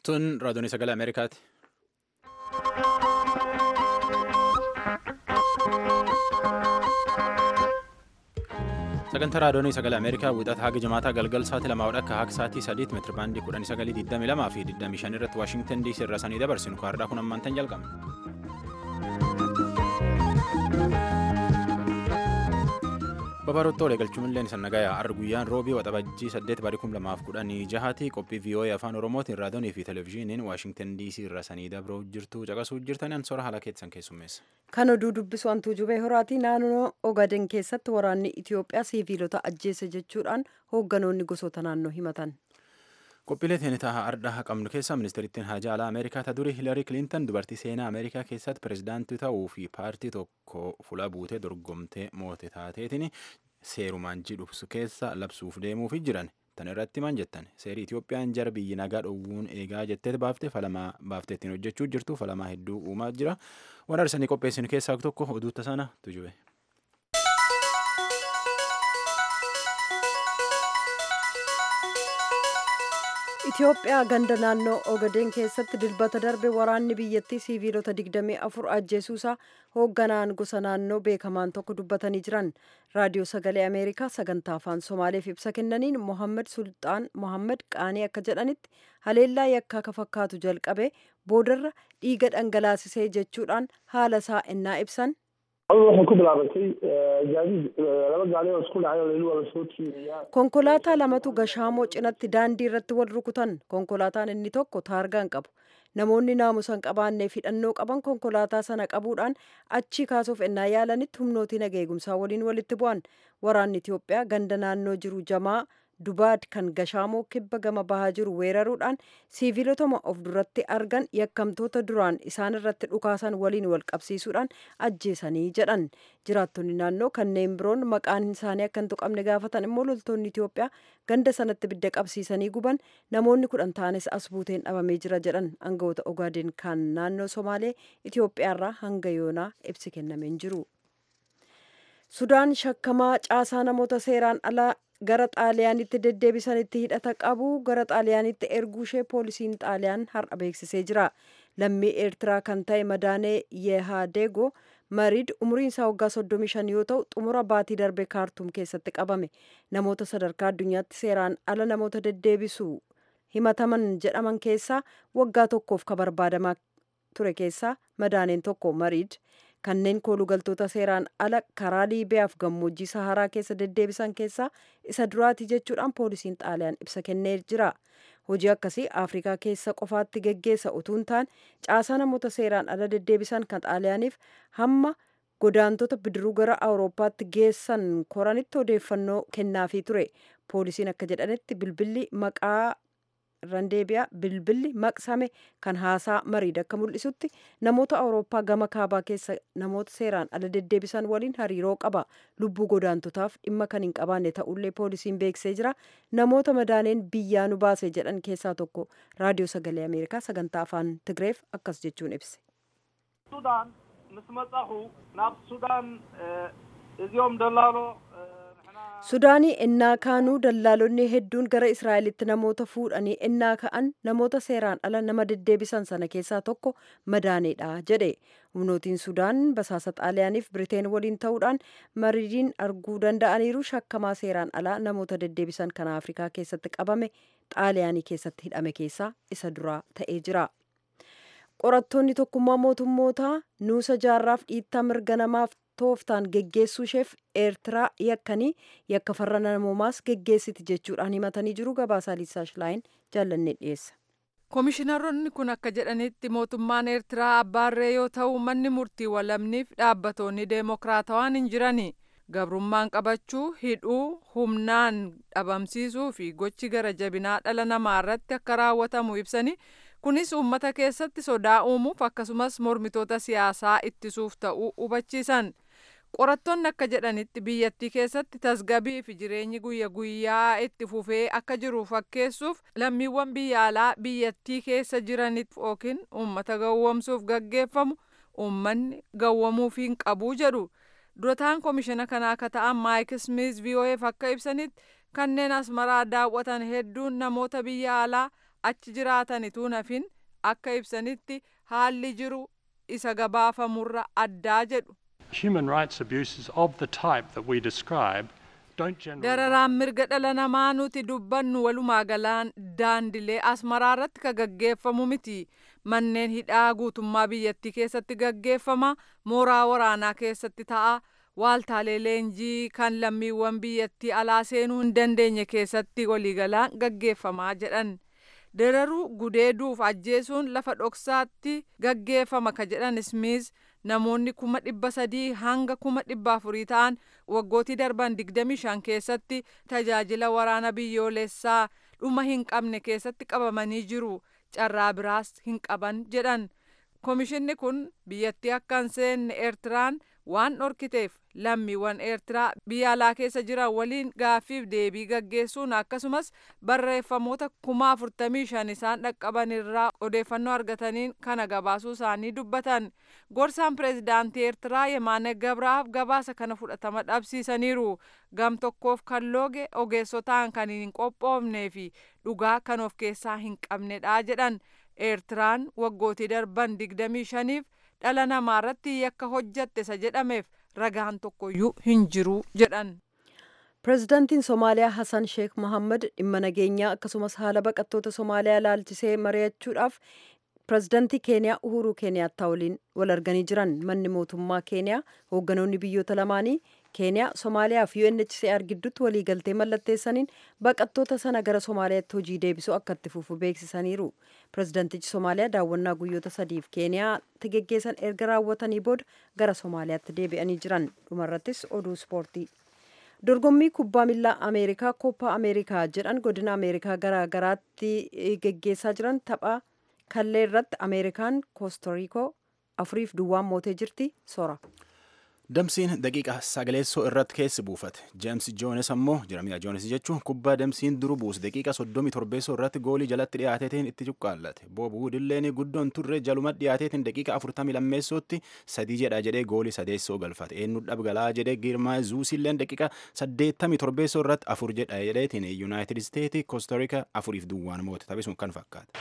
Tun raadiyoon sagalee Ameerikaati. Sagantaa raadiyoon sagalee Ameerikaa wixata haga jimaataa galgal sa'aatii lamaa akka haga sa'aatii sadiitti meetira baandii kudhanii sagalii digdamii lamaa fi digdamii shan irratti Waashingtan DC irraa sanii dabarsinu kaardhaa kun ammaantan jalqabna. Babarottoo waliigalchuun illee sannagayaa har'a guyyaan roobii waxabajjii 8 barii 2010 jahaati qophii VOA afaan oromootiin raadiyoonii fi televezyiiniin waashingtan DC irra sanii dabroo jirtu caqasuu jirtan ansora haala keessan keessummeessa. Kan oduu dubbisu hantuu jubee horaatii naannoo Ogaden keessatti waraanni Itoophiyaa siiviilota ajjeese jechuudhaan hoogganoonni gosoota naannoo himatan. Qophiilee teenetaa ardhaa qabnu keessaa ministeerittiin haajaa alaa Ameerikaa ta durii Hilarii Kilintan dubartii seenaa Ameerikaa keessatti pirezidaantii ta'uu fi paartii tokko fuula buutee dorgomtee moote taateetiin seerumaan jidhubsu keessa labsuuf deemuufi jiran. Tan irratti maal jettan seerii Itoophiyaan jara biyyi nagaa dhowwuun eegaa jettee baaftee falamaa baafteettiin hojjechuu jirtu falamaa hedduu uumaa jira. Waan arsanii qopheessinu keessaa tokko oduutta sana tujube. Itoophiyaa ganda naannoo Ogaden keessatti dilbata darbe waraanni biyyattii siiviilota 24 ajjeesuusaa hoogganaan gosa naannoo beekamaan tokko dubbatanii jiran raadiyoo sagalee Ameerikaa sagantaa afaan Somaaleef ibsa kennaniin Mohammed Sultaan Mohammed Qaanii akka jedhanitti haleellaa yakkaa ka fakkaatu jalqabe boodarra dhiiga dhangalaasisee jechuudhaan haala isaa ennaa ibsan. waxay ku bilaabatay gaadiid laba gaari oo isku dhacay oo layli waa lasoo tiiriyaa konkolaataa lamatu gashaamoo cinatti daandii irratti wal rukutan konkolaataan inni tokko taargaan qabu namoonni naamusan qabaannee hidhannoo qaban konkolaataa sana qabuudhaan achi kaasuuf ennaa yaalanitti humnootii nageegumsaa waliin walitti bu'an waraanni itiyoophiyaa ganda naannoo jiru jamaa dubaad kan gashaamoo kibba gama bahaa jiru weeraruudhaan siiviilotuma of duratti argan yakkamtoota duraan isaan irratti dhukaasan waliin wal qabsiisuudhaan ajjeesanii jedhan jiraattonni naannoo kanneen biroon maqaan isaanii akka hin tuqamne gaafatan immoo loltoonni Itoophiyaa ganda sanatti bidda qabsiisanii guban namoonni kudhan ta'anis as buuteen dhabamee jira jedhan aangawoota Ogaadeen kan naannoo Somaalee Itoophiyaarraa hanga yoonaa ibsi kennameen jiru. Sudaan shakkamaa caasaa namoota seeraan alaa gara xaaliyaanitti deddeebisanitti hidhata qabu gara xaaliyaanitti erguu ishee poolisiin xaaliyaan har'a beeksisee jira lammii eertiraa kan ta'e madaanee yehaadego mariid umriin isaa waggaa 35 yoo ta'u xumura baatii darbe kaartuum keessatti qabame namoota sadarkaa addunyaatti seeraan ala namoota deddeebisu himataman jedhaman keessaa waggaa tokkoof ka barbaadamaa ture keessaa madaaneen tokko mariid kanneen koolugaltoota seeraan ala karaa liibiyaaf gammoojjii saharaa keessa deddeebisan keessaa isa duraati jechuudhaan poolisiin xaaliyaan ibsa kennee jira hojii akkasii afrikaa keessa qofaatti geggeessa utuu hin taane caasaa namoota seeraan ala deddeebisan kan xaaliyaaniif hamma godaantota bidiruu gara awurooppaatti geessan koranitti odeeffannoo kennaafii ture poolisiin akka jedhanitti bilbilli maqaa randeebiyaa bilbilli maqsame kan haasaa mariid akka mul'isutti namoota awurooppaa gama kaabaa keessa namoota seeraan ala deddeebisan waliin hariiroo qaba lubbuu godaantotaaf dhimma kan hin qabaanne ta'ullee poolisiin beeksisee jira namoota madaaneen biyyaa nu baase jedhan keessaa tokko raadiyoo sagalee ameerikaa sagantaa afaan tigreef akkas jechuun ibse. ሱዳን ምስ መጻኹ ናብ ሱዳን እዚኦም ደላሎ sudaanii ennaa kaanuu dallaalonni hedduun gara israa'elitti namoota fuudhanii ennaa ka'an namoota seeraan ala nama deddeebisan sana keessaa tokko madaaneedha jedhe humnootiin sudaan basaasa xaaliyaaniif biriteen waliin ta'uudhaan mariidiin arguu danda'aniiru shakkamaa seeraan alaa namoota deddeebisan kan afrikaa keessatti qabame xaaliyaanii keessatti hidhame keessaa isa duraa ta'ee jira. qorattoonni tokkummaa mootummootaa nuusa jaarraaf dhiittaa mirga namaaf tooftaan geggeessuu isheef eertiraa yakkanii yakka farra namoomaas geggeessiti jechuudhaan himatanii jiru gabaasaa liisaa shilaayin jaallannee dhiyeessa. Komishinaronni kun akka jedhanitti mootummaan Eertiraa abbaarree yoo ta'u manni murtii walamniif dhaabbatoonni deemokiraatawaan hin jirani. Gabrummaan qabachuu, hidhuu, humnaan dhabamsiisuu fi gochi gara jabinaa dhala namaa irratti akka raawwatamu ibsanii kunis uummata keessatti sodaa uumuuf akkasumas mormitoota siyaasaa ittisuuf ta'uu hubachiisan. qorattoonni akka jedhanitti biyyattii keessatti tasgabii fi jireenyi guyya guyyaa itti fufee akka jiru fakkeessuuf lammiiwwan biyya alaa biyyattii keessa jiraniif yookiin uummata gawwomsuuf gaggeeffamu uummanni gawwamuuf hin qabu jedhu durataan komishina kanaa akka ta'an maayik smith vo'eef akka ibsanitti kanneen asmaraa daawwatan hedduun namoota biyya alaa achi jiraatanituu nafin akka ibsanitti haalli jiru isa gabaafamurra addaa jedhu. Human rights abuses of the type that we describe don't generally. Dararaan mirga dhala namaa nuti dubbannu walumaa galaan daandilee asmaraa irratti ka gaggeeffamu miti. Manneen hidhaa guutummaa biyyattii keessatti gaggeeffama, mooraa waraanaa keessatti ta'a, waaltaalee leenjii kan lammiiwwan biyyattii alaa seenuu hin dandeenye keessatti waliigalaan gaggeeffamaa jedhan. Dararuu gudeeduuf ajjeesuun lafa dhoksaatti gaggeeffama ka jedhan Smith namoonni kuma dhibba sadii hanga kuma dhibba afurii ta'an waggootii darban digdami shan keessatti tajaajila waraana biyyoolessaa dhuma hin qabne keessatti qabamanii jiru carraa biraas hin qaban jedhan komishinni kun biyyattii akka hin seenne eertiraan waan dhorkiteef lammiiwwan eertiraa biyya alaa keessa jiran waliin gaaffiif deebii gaggeessuun akkasumas barreeffamoota kuma afurtamii shan isaan dhaqqaban irraa odeeffannoo argataniin kana gabaasuu isaanii dubbatan gorsaan pireezidaantii eertiraa yemaane gabraaf gabaasa kana fudhatama dhabsiisaniiru gam tokkoof kan looge ogeessotaan kan hin qophoofnee fi dhugaa kan of keessaa hin qabnedha jedhan eertiraan waggootii darban digdamii shaniif dhala namaa irratti yakka hojjatte isa jedhameef ragaan tokkoyyuu hin jiru jedhan. pireezidaantiin somaaliyaa hasan sheek mohammad dhimma nageenyaa akkasumas haala baqattoota somaaliyaa ilaalchisee mari'achuudhaaf pireezidaantii keeniyaa uhuruu keeniyaattaa waliin wal arganii jiran manni mootummaa keeniyaa hoogganoonni biyyoota lamaanii keeniyaa somaaliyaa fi UNHCR gidduutti waliigaltee mallatteessaniin baqattoota sana gara somaaliyaatti hojii deebisuu akka itti fufu beeksisaniiru pireezidaantichi somaaliyaa daawwannaa guyyoota sadiif keeniyaatti geggeessan erga raawwatanii booda gara somaaliyaatti deebi'anii jiran dhumarrattis oduu ispoortii dorgommii kubbaa miilaa ameerikaa koppaa ameerikaa jedhan godina ameerikaa garaa garaatti geggeessaa jiran tapha kallee irratti ameerikaan koostoriikoo afuriif duwwaan mootee jirti sora. Damsiin daqiiqa sagaleessoo irratti keessi buufate. Jeems Joones ammoo jiramiidha Joones jechuun kubbaa damsiin duru buuse daqiiqa soddomii torbeessoo irratti goolii jalatti dhiyaateetiin itti cuqqaallate. Boobu Wudilleen guddoon turre jaluma dhiyaateetiin daqiiqa afurtamii lammeessootti sadii jedha jedhee goolii sadeessoo galfate. Eenyu dhabgalaa jedhee Girmaa Zuusilleen daqiiqa saddeettamii torbeessoo irratti afur jedha jedheetiin Yuunaayitid Isteetii Koostarika afuriif duwwaan moote taphisuun kan fakkaate.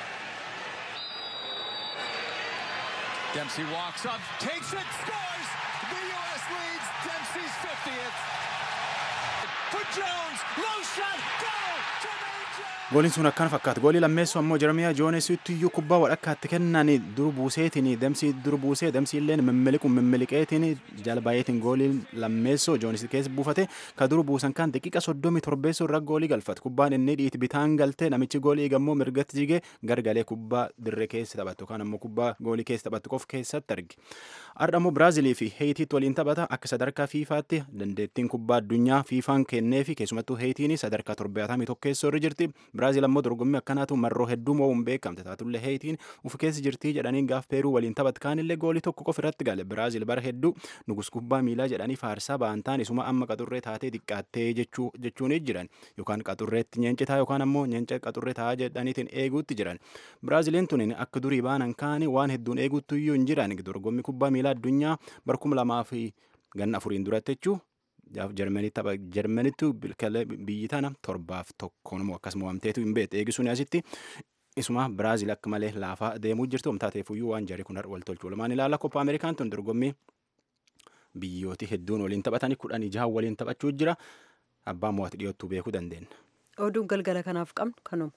Dempsey walks up, takes it, scores! The U.S. leads Dempsey's 50th. For Jones, low shot, goal! Jermaine Jones! Gooliin sun akkana fakkaata. Goolii lammeessu ammoo Jeremiyaa Joonesitti iyyuu kubbaa walakkaatti kennan duru buuseetiin damsii duru buusee damsii illeen mimmiliquun mimmiliqeetiin jalbaayyeetiin gooliin lammeessoo Joones keessa buufate ka duru buusan kan daqiiqa soddomii torbeessoo irra goolii galfate. Kubbaan inni dhiiti bitaan galtee namichi goolii eegammoo mirgatti jigee gargalee kubbaa dirree keessa taphattu yookaan ammoo kubbaa goolii keessa taphattu qof keessatti arge. Har'a ammoo Biraazilii fi Heetiitti waliin taphata akka sadarkaa fiifaatti dandeettiin kubbaa addunyaa fiifaan kennee fi keessumattuu Heetiin sadarkaa torbaatamii tokkeessoo irra jirti. Biraazil ammoo dorgommii akkanaatu marroo hedduu moo'uun beekamte taatullee Heetiin uf keessa jirtii jedhanii gaaf Peeruu waliin taphat kaanillee goolii tokko qofa irratti gale. Biraazil bara hedduu nugus kubbaa miilaa jedhanii faarsaa ba'an ta'an isuma amma qaxurree taatee xiqqaattee jechuun jiran yookaan qaxurreetti nyeencitaa yookaan ammoo nyeenca qaxurree taa'aa jedhaniitiin eeguutti jiran. Biraaziliin tun akka durii baanan kaani waan hedduun eeguutti iyyuu hin jiran dorgommii kubbaa miilaa addunyaa barkuma lamaa fi ganna afuriin duratti jechuu jarmanitti biyyi tana torbaaf tokkoon immoo akkasuma waamteetu hin beekte eegisuun asitti isuma biraazil akka malee laafaa deemuu jirtu omtaateefuyyuu waan jarri kun wal tolchuu lamaan ilaala koppa ameerikaan tun dorgommii biyyooti hedduun waliin taphatanii kudhan jahan waliin taphachuu jira abbaa mo'atu dhiyoottuu beekuu dandeenya. oduun galgala kanaaf qabnu kanuma.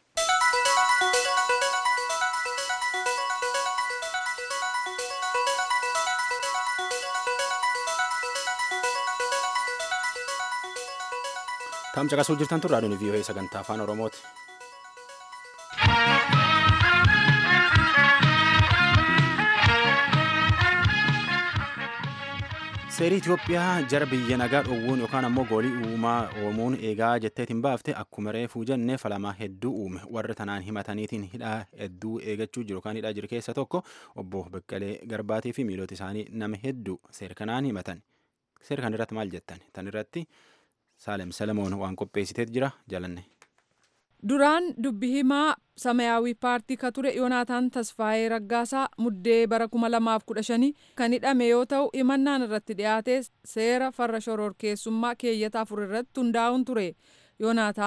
Taam caqasuu jirtan tun raadiyoon vii'oo sagantaa afaan oromooti. Seerii Itoophiyaa jara biyya nagaa dhowwuun yookaan ammoo goolii uumaa uumuun eegaa jetteetiin baafte akkuma reefuu jenne falamaa hedduu uume warra tanaan himataniitiin hidhaa hedduu eegachuu jiru yookaan hidhaa jiru keessa tokko obbo Beqqalee Garbaatii fi miilota isaanii nama hedduu seera kanaan himatan. Seera kan irratti maal jettan? Tan irratti Saalem Salamoon waan qopheessiteet jira jalanne. Duraan dubbi himaa Samayaawii paartii ka ture Yoonaataan Tasfaayee Raggaasaa muddee bara 2015 kan hidhame yoo ta'u himannaan irratti dhiyaate seera farra shororkeessummaa keeyyata afur irratti hundaa'uun ture. Yoonaataan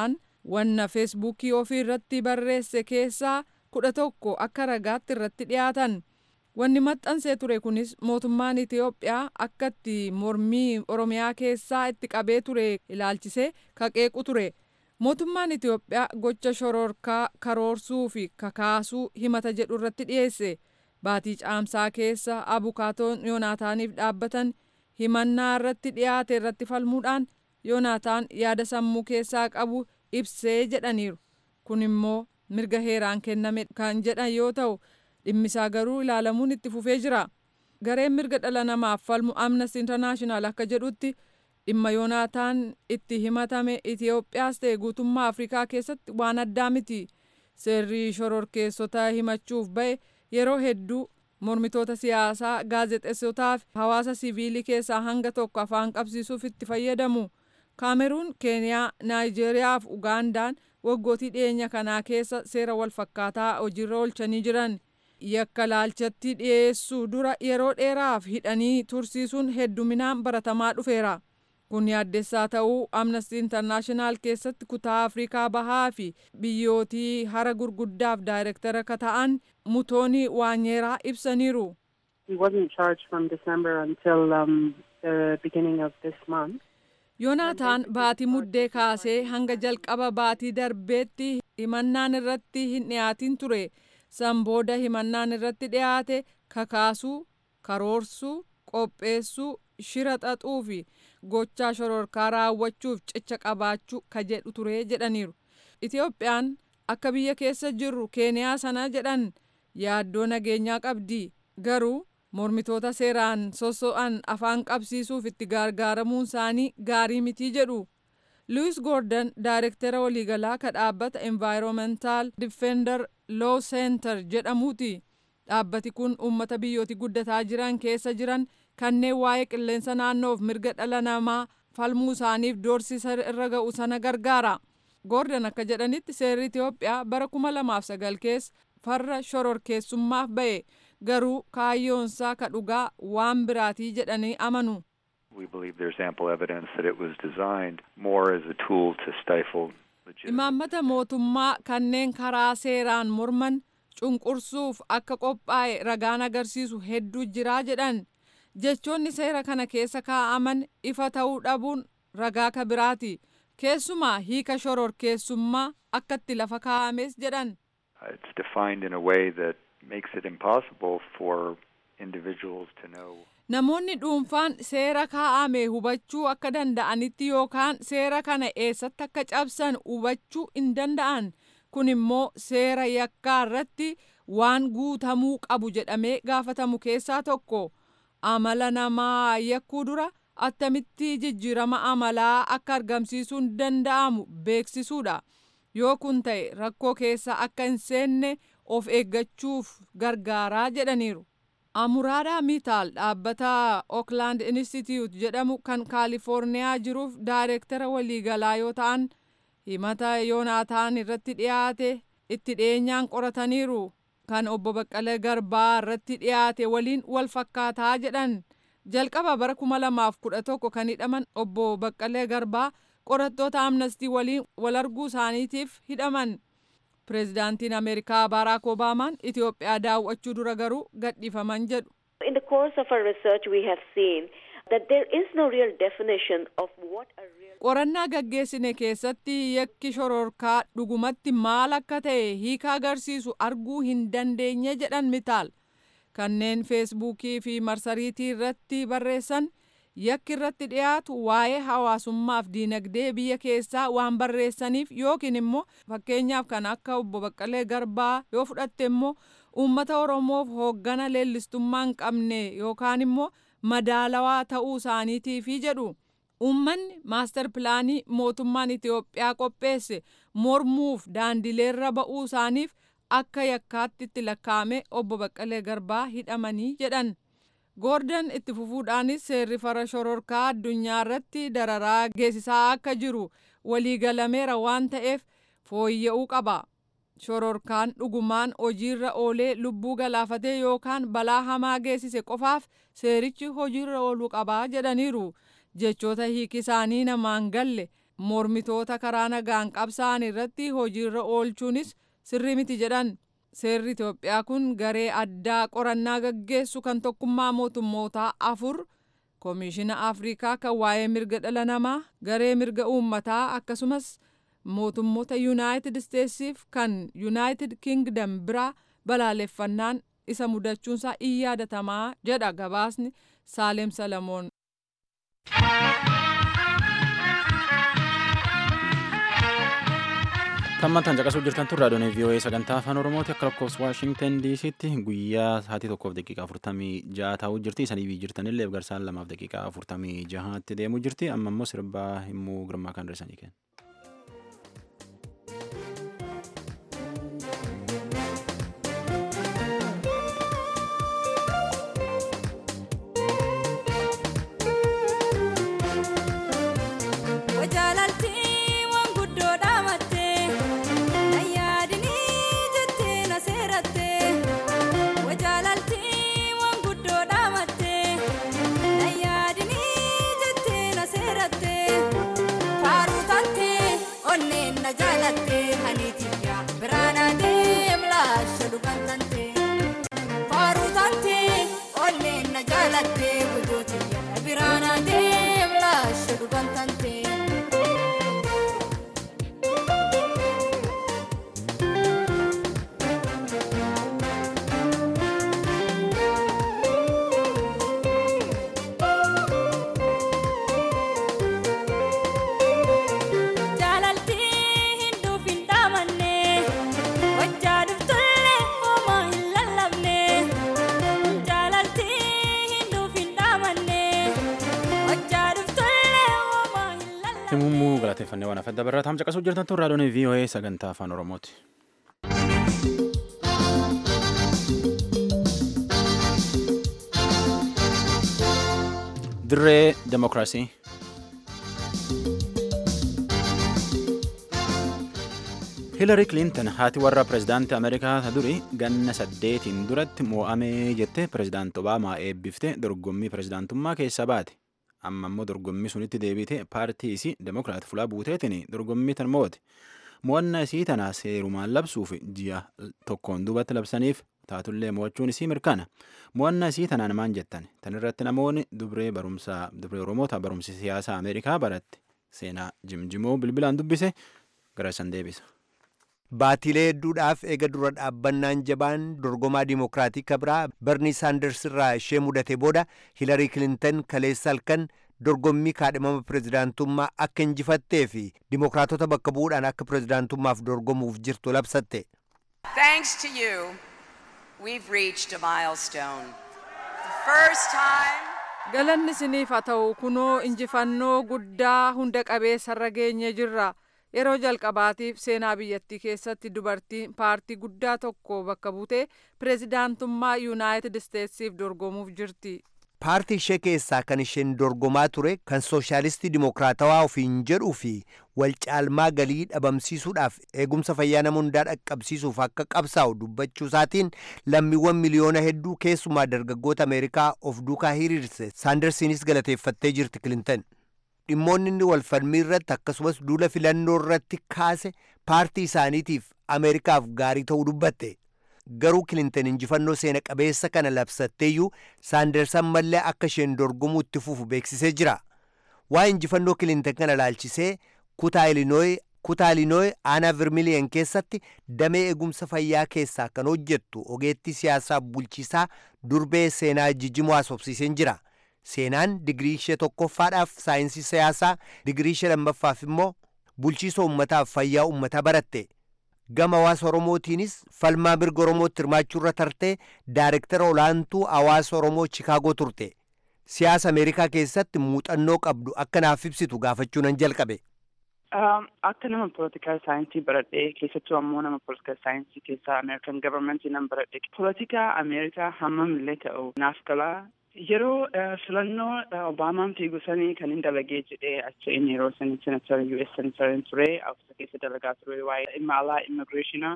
wanna feesbuukii ofii irratti barreesse keessaa kudha tokko akka ragaatti irratti dhiyaatan. Wanni maxxansee ture kunis mootummaan Itiyoophiyaa akka itti mormii Oromiyaa keessaa itti qabee ture ilaalchisee kaqeequ ture. Mootummaan Itiyoophiyaa gocha shororkaa karoorsuu fi kakaasuu himata jedhu irratti dhiyeesse. Baatii caamsaa keessa abukaatoon Yoonaataaniif dhaabbatan himannaa irratti dhiyaate irratti falmuudhaan Yoonaataan yaada sammuu keessaa qabu ibsee jedhaniiru. Kun immoo mirga heeraan kenname kan jedhan yoo ta'u dhimmisaa garuu ilaalamuun itti fufee jira. Gareen mirga dhala namaaf falmu Amnesty International akka jedhutti dhimma Yoonaataan itti himatame Itiyoophiyaas ta'e guutummaa Afrikaa keessatti waan addaa miti. Seerri shororkeessota himachuuf ba'e yeroo hedduu mormitoota siyaasaa gaazexeessotaa fi hawaasa siviilii keessaa hanga tokko afaan qabsiisuuf itti fayyadamu. Kaameruun, Keeniyaa, Naayijeeriyaa fi Ugaandaan waggootii dhiyeenya kanaa keessa seera wal fakkaataa hojiirra oolchanii jiran. Yakka laalchatti dhiyeessuu dura yeroo dheeraaf hidhanii tursiisuun hedduminaan baratamaa dhufeera. Kun yaaddessaa ta'uu Amnesty International keessatti kutaa Afrikaa Bahaa fi biyyootii hara gurguddaaf daayirektara akka ta'an Mutoonii Waanyeeraa ibsaniiru. He wasn't charged from December until um, the beginning of this month. Yoonaataan baatii muddee kaasee hanga jalqaba baatii darbeetti himannaan irratti hin dhiyaatin ture. San booda himannaan irratti dhiyaate kakaasuu, karoorsuu, qopheessuu, shira xaxuu fi gochaa shororkaa raawwachuuf cicha qabaachuu ka jedhu ture jedhaniiru. Itiyoophiyaan akka biyya keessa jirru Keeniyaa sana jedhan yaaddoo nageenyaa qabdi. Garuu mormitoota seeraan sosso'an afaan qabsiisuuf itti gargaaramuun isaanii gaarii mitii jedhu. Lewis Gordon daayirektara waliigalaa ka dhaabbata Environmental Defender Law Center jedhamuuti. Dhaabbati kun uummata biyyooti guddataa jiran keessa jiran kanneen waa'ee qilleensa naannoof mirga dhala namaa falmuu isaaniif doorsisa irra ga'u sana gargaara. Gordon akka jedhanitti seerri Itiyoophiyaa bara kuma lamaaf sagal keessa farra shororkeessummaaf ba'e garuu kaayyoonsaa ka dhugaa waan biraatii jedhanii amanu. We believe there's ample evidence that it was designed more as a tool to stifle Imaammata mootummaa kanneen karaa seeraan morman cunqursuuf akka qophaa'e ragaan agarsiisu hedduu jiraa jedhan. Jechoonni seera kana keessa kaa'aman ifa ta'uu dhabuun ragaa ka biraati. Keessumaa hiika shororkeessummaa akka itti lafa kaa'ames jedhan. It's defined in a way that makes it impossible for individuals to know. Namoonni dhuunfaan seera kaa'ame hubachuu akka danda'anitti yookaan seera kana eessatti akka cabsan hubachuu hin danda'an. Kun immoo seera yakkaa irratti waan guutamuu qabu jedhamee gaafatamu keessaa tokko. Amala namaa yakkuu dura attamitti jijjiirama amalaa akka argamsiisuun danda'amu beeksisuudha. Yoo kun ta'e rakkoo keessa akka hin seenne of eeggachuuf gargaaraa jedhaniiru. Amuraadhaa Mitaal dhaabbata Oakland Institute jedhamu kan Kaalifoorniyaa jiruuf daayirektara waliigalaa yoo ta'an himata Yoonaataan irratti dhiyaate itti dhiyeenyaan qorataniiru. Kan obbo Baqqalee Garbaa irratti dhiyaate waliin wal fakkaataa jedhan. Jalqaba bara kuma lamaaf kudha tokko kan hidhaman obbo Baqqalee Garbaa qorattoota amnestii waliin wal arguu isaaniitiif hidhaman. Pireezidaantiin Ameerikaa Baaraak Obaamaan Itiyoophiyaa daawwachuu dura garuu gadhiifaman jedhu. In the course of our research we have seen that there is no real definition of what a real Qorannaa gaggeessine keessatti yakki shororkaa dhugumatti maal akka ta'e hiika agarsiisu arguu hin dandeenye jedhan mitaal. Kanneen feesbuukii fi marsariitii irratti barreessan yakki irratti dhiyaatu waa'ee hawaasummaaf diinagdee biyya keessaa waan barreessaniif yookiin immoo fakkeenyaaf kan akka obbo Baqqalee Garbaa yoo fudhatte immoo uummata Oromoof hooggana leellistummaa hin qabne yookaan immoo madaalawaa ta'uu isaaniitiifi jedhu. Uummanni maastar pilaanii mootummaan Itiyoophiyaa qopheesse mormuuf daandileerra ba'uu isaaniif akka yakkaatti itti lakkaa'ame obbo Baqqalee Garbaa hidhamanii jedhan. Goordon itti fufuudhaanis seerri fara shororkaa addunyaa irratti dararaa geessisaa akka jiru waliigalameera waan ta'eef fooyya'uu qaba. Shororkaan dhugumaan hojiirra oolee lubbuu galaafatee yookaan balaa hamaa geessise qofaaf seerichi hojiirra ooluu qabaa jedhaniiru. Jechoota hiiki isaanii namaan galle mormitoota karaa nagaan qabsaa'an irratti hojiirra oolchuunis sirrii miti jedhan seerri Itoophiyaa kun garee addaa qorannaa gaggeessu kan tokkummaa mootummootaa afur koomishina afrikaa kan waa'ee mirga dhala namaa garee mirga uummataa akkasumas mootummoota yuunaayitid isteetsiif kan yuunaayitid kingdom biraa balaaleffannaan isa mudachuunsaa in yaadatamaa jedha gabaasni saaleem salamoon. Tammantaan caqasuu jirtan tun raadiyoon VOA sagantaa afaan Oromooti akka lakkoofsa Waashingtan DC'tti guyyaa sa'aatii tokkoof daqiiqaa afurtamii jaha taa'uu jirti. Isanii biyyi jirtanillee garsaan lamaaf daqiiqaa afurtamii jahaatti deemuu jirti. Amma immoo sirbaa himuu girmaa kan dhirsanii kenna. Himummuu galateeffannee waan afadda barraa taam caqasuu jirtan tun raadiyoon VOA sagantaa afaan Oromooti. Dirree Demokiraasii. Hillary Clinton haati warra pirezidaantii Ameerikaa ta duri ganna saddeetiin duratti mo'amee jette pirezidaanti Obaamaa eebbifte dorgommii pirezidaantummaa keessa baate. Amma immoo dorgommii sunitti deebite paartii isii Demokiraat fulaa buuteetiin dorgommii tan moo'ate. Mo'annaa isii tana seerumaan labsuuf ji'a tokkoon duubatti labsaniif taatullee mo'achuun isii mirkana. Mo'annaa isii tanaan maan jettan? Tan irratti namoonni dubree barumsaa dubree Oromoota barumsi siyaasaa Ameerikaa baratte seenaa jimjimoo bilbilaan dubbise gara san deebisa. Baatilee hedduudhaaf eega dura dhaabbannaan jabaan dorgomaa dimokiraatii kabraa Bernie Sanders irraa ishee mudate booda Hillary Clinton kaleessa halkan dorgommii kaadhimama pirezidaantummaa akka injifattee fi dimokiraatota bakka bu'uudhaan akka pirezidaantummaaf dorgomuuf jirtu labsatte. Thanks to you, we've reached a milestone. The first time. Galanni isiniif haa ta'u kunoo injifannoo guddaa hunda qabeessarra geenye jirra. Yeroo jalqabaatiif seenaa biyyattii keessatti dubartiin paartii guddaa tokko bakka buutee pirezidaantummaa yuunaayitid isteetsiif dorgomuuf jirti. Paartii ishee keessaa kan isheen dorgomaa ture kan sooshaalistii dimokiraatawaa ofiin jedhuu fi wal caalmaa galii dhabamsiisuudhaaf eegumsa fayyaa nama hundaa dhaqqabsiisuuf akka qabsaa'u dubbachuu isaatiin lammiiwwan miliyoona hedduu keessumaa dargaggoota Ameerikaa of duukaa hiriirse saandarsiinis galateeffattee jirti Kilintan. dhimmoonni inni wal falmii irratti akkasumas duula filannoo irratti kaase paartii isaaniitiif ameerikaaf gaarii ta'uu dubbatte garuu kilintan injifannoo seena qabeessa kana labsatteeyyuu saandarsan mallee akka isheen dorgomuu itti fufu beeksisee jira waa'ee injifannoo kilintan kana laalchisee kutaa ilinooyi kutaa ilinooyi aanaa vermiliyan keessatti damee eegumsa fayyaa keessaa kan hojjettu ogeettii siyaasaa bulchiisaa durbee seenaa jijjimoo haasofsiiseen jira. seenaan digirii ishee tokkoffaadhaaf saayinsii siyaasaa digirii ishee lammaffaaf immoo bulchiisa ummataaf fayyaa ummataa baratte gama hawaasa oromootiinis falmaa mirga oromootti hirmaachuurra tartee daayirektara olaantuu hawaasa oromoo chikaagoo turte siyaasa ameerikaa keessatti muuxannoo qabdu akka naaf ibsitu gaafachuu nan jalqabe. Akka nama poolitikaal saayinsii baradhee keessattuu ammoo nama poolitikaal saayinsii keessaa Ameerikan gavarmentii nan baradhe. Poolitikaa Ameerikaa hammamillee ta'u naaf galaa yeroo filannoo obaamaan fiigu sanii kan hin dalagee jedhee achi inni yeroo sanii senatar US senatarin ture awusa keessa dalagaa ture waa'ee dhimma alaa immigireeshinaa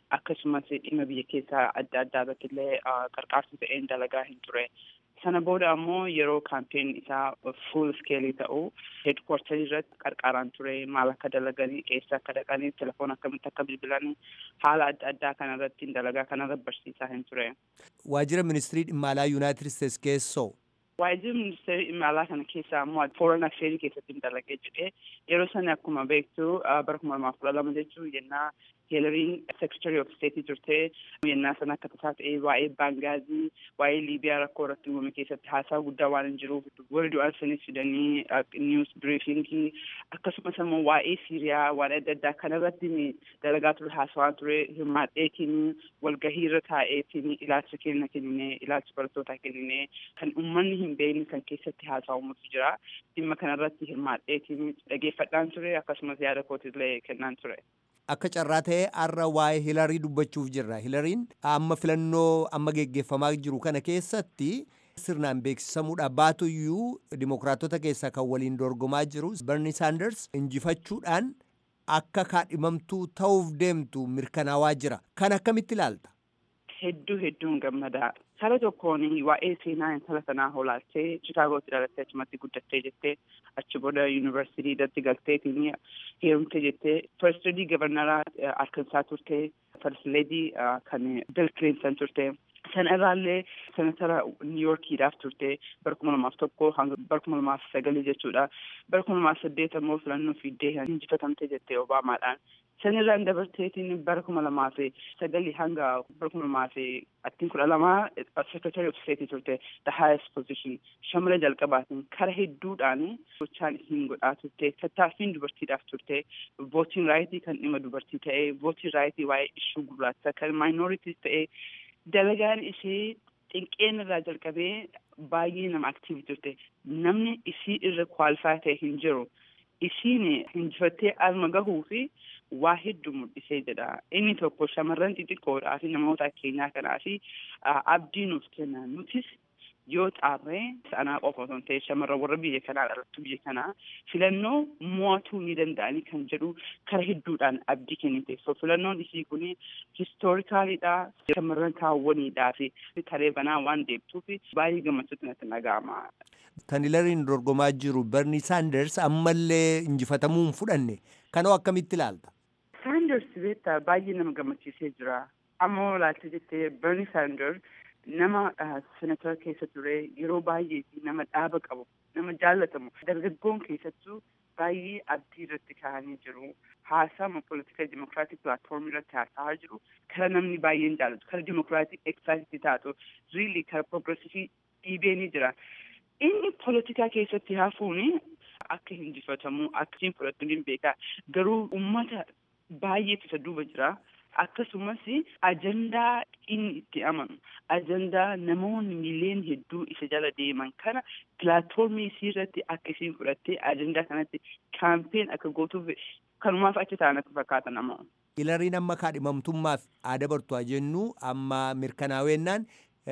akkasumas dhimma biyya keessaa adda addaa irratti illee qarqaarsa ta'een dalagaa hin ture. Sana booda ammoo yeroo kaampeen isaa fuul skeelii ta'u heedkwartarii irratti qarqaaraan ture maal akka dalaganii eessa akka dhaqanii telefoon akkamitti akka bilbilanii haala adda addaa kanarratti dalagaa kanarratti barsiisaa hin ture. Waajjira ministirii dhimma alaa Yuunaayitid Isteets keessoo Waajjirri ministeera dhimma alaa kana keessaa ammoo foreign affairs keessatti dalagee jedhee yeroo sana akkuma beektu bara kuma lamaaf kudha lama jechuun yennaa Hilariin secretary of state turtee yennaa sana akka tasaa ta'ee waa'ee baangaazii waa'ee liibiyaa rakkoo irratti uumame keessatti haasaa guddaa waan hin jiruuf warri du'an sanis fidanii news briefingii akkasumas ammoo waa'ee siiriyaa waan adda addaa kanarratti dalagaa ture haasawaa ture hirmaadheetiin walgahii irra taa'eetiin ilaalcha kenna kennine ilaalcha barattootaa kennine kan uummanni hin beekne kan keessatti haasawumutu jira dhimma kanarratti hirmaadheetiin dhageeffadhaan ture akkasumas yaada kootillee kennaan ture. Akka carraa ta'ee har'a waa'ee hilarii dubbachuuf jirra. Hilariin amma filannoo amma geggeeffamaa jiru kana keessatti sirnaan beeksisamuudha baatuyyuu dimokiraatota keessaa kan waliin dorgomaa jiru Bernie Sanders injifachuudhaan akka kaadhimamtuu ta'uuf deemtu mirkanaawaa jira. Kan akkamitti ilaalta? Hedduu hedduun gammadaa. Kara tokkoon waa'ee seenaa intala sanaa hoolaaltee Chikaagootti dhalattee achumatti guddattee jettee achi booda yuunivarsiitii irratti galteetiin heerumte jettee firstedii gabarnaraa Arkansaa turte firstledii kan Bill Clinton turte. Sana irraallee senatara Niiyorkiidhaaf turte bara kuma lamaaf tokko hanga bara kuma lamaaf sagalii jechuudha. Bara kuma lamaaf saddeet ammoo filannoo fiiddee injifatamte jettee Obaamaadhaan. Sanirraan dabarteetiin bara kuma lamaaf sagalii hanga bara kuma lamaaf attiin kudha lamaa secretary of state turte the highest position shamara jalqabaatiin kara hedduudhaan gochaan isiin godhaa turte tattaaffiin dubartiidhaaf turte vootiin raayitii kan dhimma dubartii ta'ee vootiin raayitii waa'ee ishuu gurraacha kan maayinooritis ta'ee dalagaan ishee xinqeen irraa jalqabee baay'ee nama aktiivii turte namni isii irra kwaalifaa ta'e hin jiru isiin injifattee alma gahuu fi waa hedduu mul'isee jedha inni tokko shamarran xixiqqoodhaa fi namoota keenyaa kanaa fi abdii nuuf kenna nutis yoo xaarree sanaa qofa osoo hin ta'e shamarran warra biyya kanaa dhalattu biyya kanaa filannoo mo'atuu ni danda'anii kan jedhu kara hedduudhaan abdii kennite so filannoon isii kun histoorikaaliidha shamarran kaawwaniidhaa fi taree banaa waan deebituuf baay'ee gammachuutti natti dhaga'ama. Kan Hilariin dorgomaa jiru Bernie Sanders ammallee injifatamuu hin fudhanne kanoo akkamitti ilaalta? Sanders beektaa baay'ee nama gammachiisee jira. Ammoo ilaalcha jettee Bernie Sanders nama senatora keessa ture yeroo baay'ee nama dhaaba qabu nama jaallatamu dargaggoon keessattuu baay'ee abdii irratti kaa'anii jiru haasama politika dimokiraatik pilaatfoormii irratti haasa'aa jiru kara namni baay'een jaallatu kara dimokiraatik eksaayitii taatu riili kara progresivii dhiibee ni jira inni politikaa keessatti hafuun akka hinjifatamu akka hin fudhatu ni beeka garuu ummata baay'eetu isa duuba jira akkasumas ajandaa inni itti amanu ajandaa namoonni miiliyoona hedduu isa jala deeman kana pilaatfoormii isii irratti akka isiin fudhattee ajandaa kanatti kaampeen akka gootuuf kanumaaf achi ta'an akka fakkaatan nama. Hilariin amma kaadhimamtummaaf aada bartuu jennu amma mirkanaa'ennaan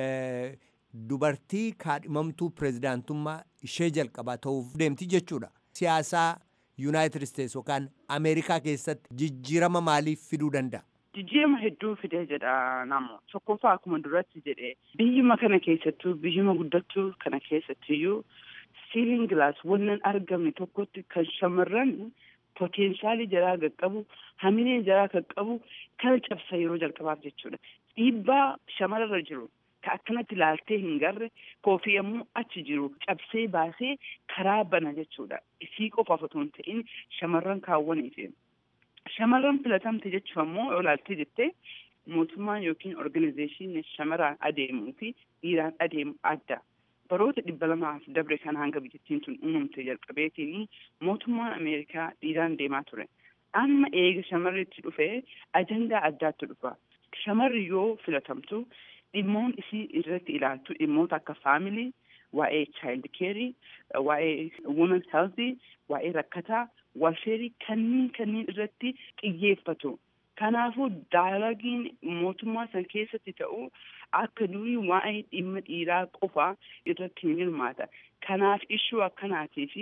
dubartii kaadhimamtuu pireezidaantummaa ishee jalqabaa ta'uuf deemti jechuudha. Siyaasaa Yuunaayitid Isteets yookaan Ameerikaa keessatti jijjiirama maaliif fiduu danda'a? Jijjiirama hedduu fidee jedha namu. Tokkoffaa akkuma duratti jedhee biyyuma kana keessattuu biyyuma guddattuu kana keessattiyyuu siiliin gilaas wannan argamne tokkotti kan shamarran poteenshaalii jaraa qaqqabu hamilee jaraa qaqqabu kana cabsa yeroo jalqabaaf jechuudha. Dhiibbaa shamararra jiru ka akkanatti ilaaltee hin garre koofii yommuu achi jiru cabsee baasee karaa bana jechuudha. Isii qofaaf otoo hin ta'in shamarran kaawwaniif. Shamarran filatamte jechuun ammoo yoo ilaaltee jettee mootummaan yookiin organizeeshinii shamarraan adeemuu fi dhiiraan adeemu adda. Baroota dhibba lamaaf dabre kan hanga biyyattiin tun uumamte jalqabeetiin mootummaan Ameerikaa dhiiraan deemaa ture. Amma eega shamarritti dhufee ajandaa addaatti dhufa. Shamarri yoo filatamtu dhimmoon isii irratti ilaaltu dhimmoota akka faamilii, waa'ee child care, waa'ee women health, waa'ee rakkataa, walfeerii kanneen kanneen irratti xiyyeeffatu. Kanaafuu daalagiin mootummaa san keessatti ta'u akka durii waa'ee dhimma dhiiraa qofa irratti hin hirmaata. Kanaaf ishuu akkanaatii fi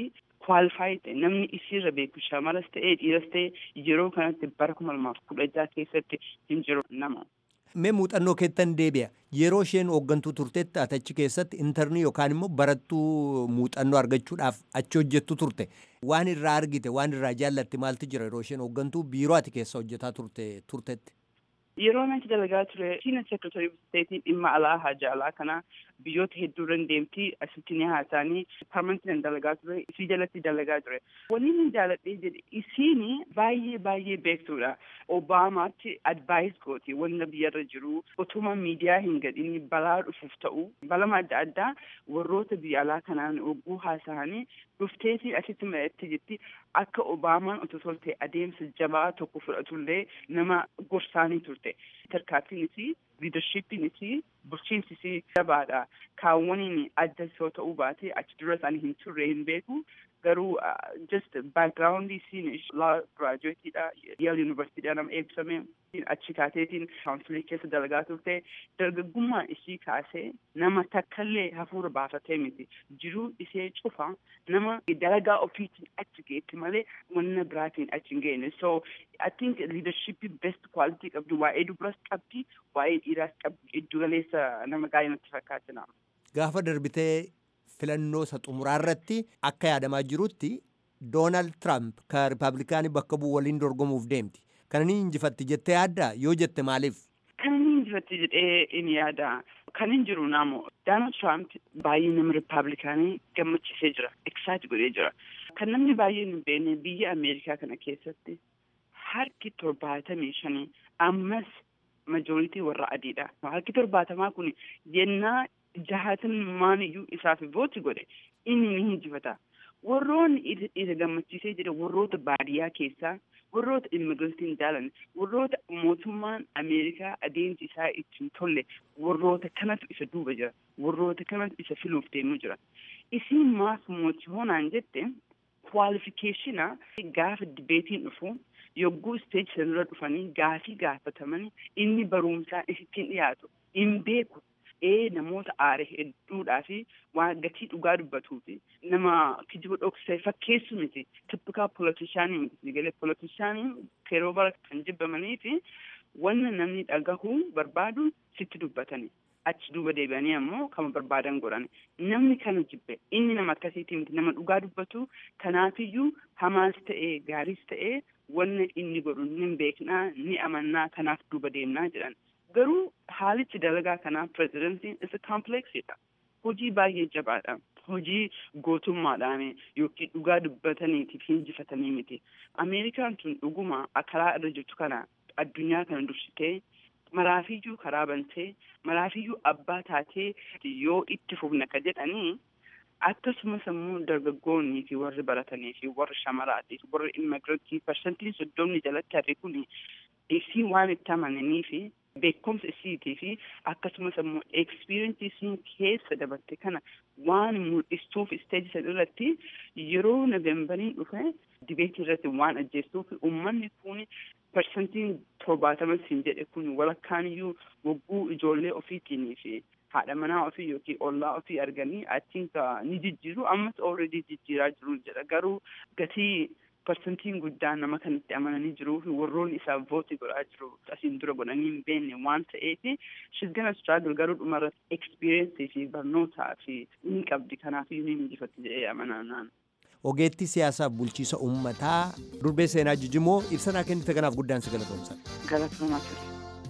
kwaalifaayi ta'e namni isiirra beeku shamaras ta'ee dhiiras ta'e yeroo kanatti bara kuma lamaaf kudha jaha keessatti hin jiru nama. Mee muuxannoo keettan deebi'a. Yeroo isheen hooggantuu turtetti ati achi keessatti intarnii yookaan immoo barattuu muuxannoo argachuudhaaf achi hojjettu turte. Waan irraa argite, waan irraa jaallatte maaltu jira yeroo isheen hooggantuu biiroo ati keessa hojjetaa turte turtetti? Yeroo achi dalagaa ture siina seekretari steetii dhimma alaa haja alaa kana biyyoota hedduu irra deemtii asitti ni haasa'anii parmantiin dalagaa ture isii jalatti dalagaa ture. Wanni inni jaaladhee jedhe isiin baay'ee baay'ee beektuudha. Obaamaatti advaayis gooti wanta biyyarra jiru utuma miidiyaa hin gadhiin balaa dhufuuf ta'u balama adda addaa warroota biyya alaa kanaan ogguu haasa'anii dhufteetii asitti mari'attee jirti akka Obaamaan otoo tolte adeemsa jabaa tokko fudhatullee nama gorsaanii turte. Tarkaanfiinis liidarshiippiinis bulchiinsis jabaadha. Kaawwaniin adda yoo ta'uu baate achi dura isaanii hin turre hin beeku. Garuu just backgroundii isiin laa giraajuweetiidha. Yeel yuunivarsiitiidha nama eebbifame. Achi kaateetiin kaawunsilii keessa dalagaa turte. Dargaggummaa ishii kaasee nama takkallee hafuura baafatee miti. Jiruu ishee cufa nama dalagaa ofiitiin achi geetti malee wanna biraatiin achi hin geenne. So I think leadership best quality qabdu waa'ee dubaras qabdi waa'ee dhiiraas qabdi giddu galeessa nama gaarii natti fakkaata. Gaafa darbitee filannoo isa xumuraa irratti akka yaadamaa jirutti Doonaald Tiraamp kan Rippaabilikaanii bakka bu'u waliin dorgomuuf deemti. Kana ni injifatti jettee yaaddaa? Yoo jette maaliif? Kana ni injifatti jedhee in yaada. Kan hin jiru naamu Doonaald Tiraamp baay'ee nama Rippaabilikaanii gammachiisee jira. Eksaayit godhee jira. Kan namni baay'een hin beekne biyya Ameerikaa kana keessatti harki torbaatamii shanii ammas majooritii warra adiidha. Harki torbaatamaa kun yennaa jahatan iyyuu isaaf vooti godhe inni ni injifata. Warroonni isa gammachiisee jira warroota baadiyyaa keessaa warroota immigireetiin jaalan warroota mootummaan Ameerikaa adeemsi isaa ittiin tolle warroota kanatu isa duuba jira warroota kanatu isa filuuf deemu jira. Isiin maaf mootii hoonaan jette kwaalifikeeshina gaafa dibeetiin dhufu yogguu isteeji sanarra dhufanii gaafii gaafatamanii inni barumsaa isittiin dhiyaatu hin beeku. ee namoota aare hedduudhaa fi waan gatii dhugaa dubbatuu fi nama kijiba dhoksee fakkeessu miti tippikaa polotishaanii miti galee polotishaanii yeroo bara kan jibbamanii fi wanna namni dhagahuu barbaadu sitti dubbatanii achi duuba deebi'anii ammoo kama barbaadan godhan namni kana jibbe inni nama akkasiitii miti nama dhugaa dubbatu kanaafiyyuu hamaas ta'ee gaariis ta'ee wanna inni godhu ni beeknaa ni amannaa kanaaf duuba deemnaa jedhan. garuu haalichi dalagaa kanaa pirezidantiin isa kaampleksiidha. Hojii baay'ee jabaadha. Hojii gootummaadhaan yookiin dhugaa dubbataniitiif hinjifatanii miti. Ameerikaan tun dhuguma karaa irra jirtu kana addunyaa kana dursitee maraafiyyuu karaa bantee maraafiyyuu abbaa taatee yoo itti fufna ka jedhanii akkasumas immoo dargaggoonnii fi warri baratanii fi warri shamaraatii fi warri immigirantii parsantiin soddomni jalatti harri kun isii waan itti amananii fi beekumsa isiitii fi akkasumas immoo ekspiriinsii isiin keessa dabarte kana waan mul'istuuf isteeji san irratti yeroo noveembariin dhufe dibeetii irratti waan ajjeestuuf uummanni kun parsantiin torbaatama siin jedhe kun walakkaan iyyuu wagguu ijoollee ofiitiin fi haadha manaa ofii yookiin ollaa ofii arganii achiin ni jijjiiru ammas already jijjiiraa jiru jedha garuu gatii parsantiin guddaan nama kanatti amananii jiruu fi warroonni isaaf vooti godhaa jiru asiin dura godhanii hin beekne waan ta'eef she's gonna struggle garuu dhumarra experience fi barnootaa fi ni qabdi kanaaf ni injifatti jedhee amanaa naan. Ogeettii siyaasaa bulchiisa uummataa durbee seenaa jijimoo ibsanaa kennite kanaaf guddaan si galatoomsa. Galatoomaa ture.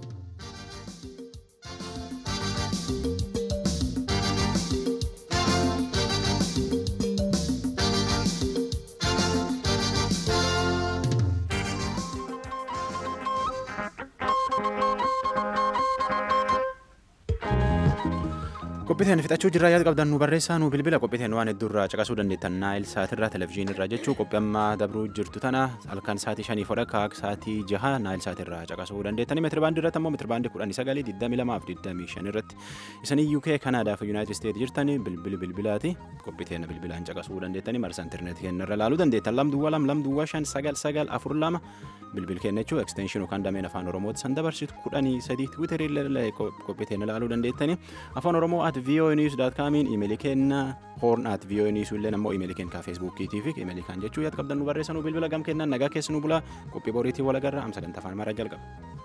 qophiiteen fixachuu jirraa yaada qabdan nu barreessaa nu bilbila qophiiteen waan hedduurraa caqasuu dandeettan naayil saatirraa televezyiinirraa jechuu qophii amma dabruu jirtu tana halkan saatii shanii fodha kaak saatii jaha naayil saatirraa caqasuu dandeettanii meetiri baandii irratti ammoo meetiri baandii kudhanii sagalii digdamii lamaa fi digdamii shan irratti isanii UK Kanaadaa fi Yuunaayitid Isteet jirtanii bilbili bilbilaati qophiiteen bilbilaan caqasuu dandeettanii marsa intarneetii keenya irra laaluu dandeettan lamduwwaa lam lamduwwaa shan sagal sagal afur lama bilbil keenya jechuu ekstenshin yookaan dameen afaan oromooti san dabarsitu kudhanii sadii tiwiiterii qophiiteen ilaaluu dandeettanii afaan oromoo at voa news dot comiin imeelii kenna horn at voa news illee ammoo imeelii kenna feesbuukiitii fi imeelii kan jechuu yaad qabdan nu barreessanuu bilbila gam kennaan nagaa keessanuu bulaa qophii boriitii walagarra am sagantaa afaan amaaraa jalqaba.